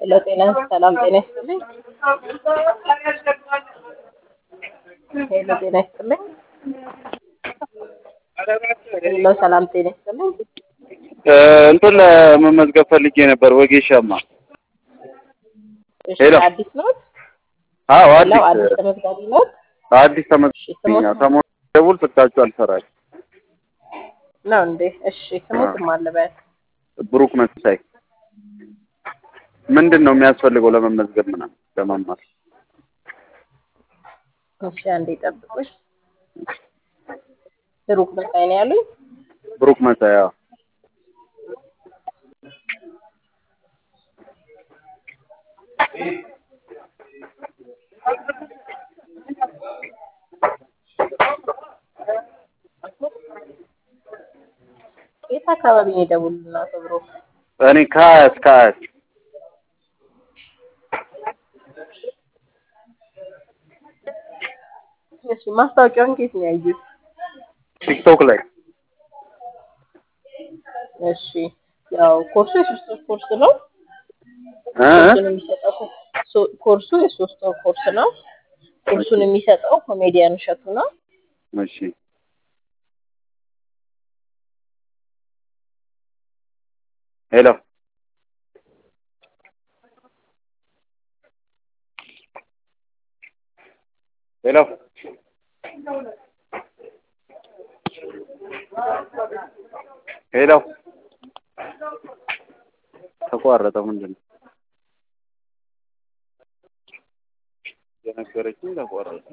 ሄሎ ጤና ሰላም ጤና ይስጥልኝ። ሄሎ ጤና ይስጥልኝ። ሄሎ ሰላም ጤና ይስጥልኝ። እንትን ለመመዝገብ ፈልጌ ነበር። ወጌሻማ እሺ ሄሎ። አዲስ ኖት? አዎ ሄሎ አዲስ አዲስ ተመዝጋቢ ኖት? አዲስ ተመዝግኛ ሰሞኑን ደውል ስልካችሁ አልሰራች። ነው እንዴ? እሺ ስሙትም አለበት ብሩክ መሳይ ምንድን ነው የሚያስፈልገው ለመመዝገብ ምናምን ለመማር? እሺ አንዴ ጠብቁሽ። ብሩክ መሳይ ነው ያሉኝ? ብሩክ መሳይ አዎ። የት አካባቢ ነው የደውሉልን አቶ ብሩክ? እኔ ከአያት ከአያት እሺ ማስታወቂያውን ከየት ነው ያዩት? ቲክቶክ ላይ እሺ ያው ኮርሱ የሶስት ወር ኮርስ ነው። እ? ኮርሱን የሚሰጠው ኮ- ሶ- ኮርሱ የሶስት ወር ኮርስ ነው። ኮርሱን የሚሰጠው ኮሜዲያን እሸቱ ነው። እሺ ሄሎ ሄሎ ሄሎ ተቋረጠ። ምንድን ነው የነገረችኝ? ተቋረጠ።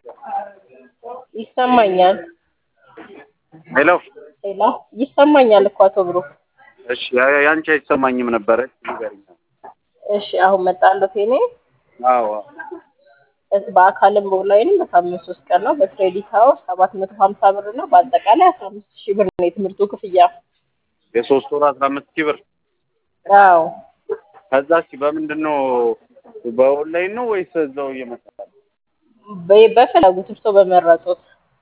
ይሰማኛል። ሄሎ ሌላ ይሰማኛል እኮ አቶ ብሩክ። እሺ ያ- ያንቺ አይሰማኝም ነበረ። ንገሪኝ። እሺ አሁን መጣለት የኔ አዎ እስ በአካልም በኦንላይንም በሳምንት ሶስት ቀን ነው። በክሬዲት ሀውስ ሰባት መቶ ሀምሳ ብር ነው። በአጠቃላይ አስራ አምስት ሺህ ብር ነው የትምህርቱ ክፍያ። የሶስት ወር አስራ አምስት ሺህ ብር አዎ ከዛ እሺ በምንድን ነው በኦንላይን ነው ወይስ እዛው እየመጣ በ- በፈለጉት እርሶ በመረጡት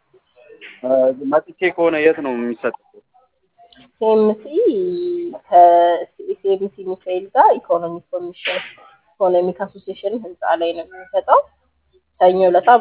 መጥቼ ከሆነ የት ነው የሚሰጠው? ሲኤምሲ ከሲኤምሲ ሚካኤል ጋር ኢኮኖሚ ኮሚሽን ኢኮኖሚክ አሶሲዬሽን ህንፃ ላይ ነው የሚሰጠው። ሰኞ ዕለት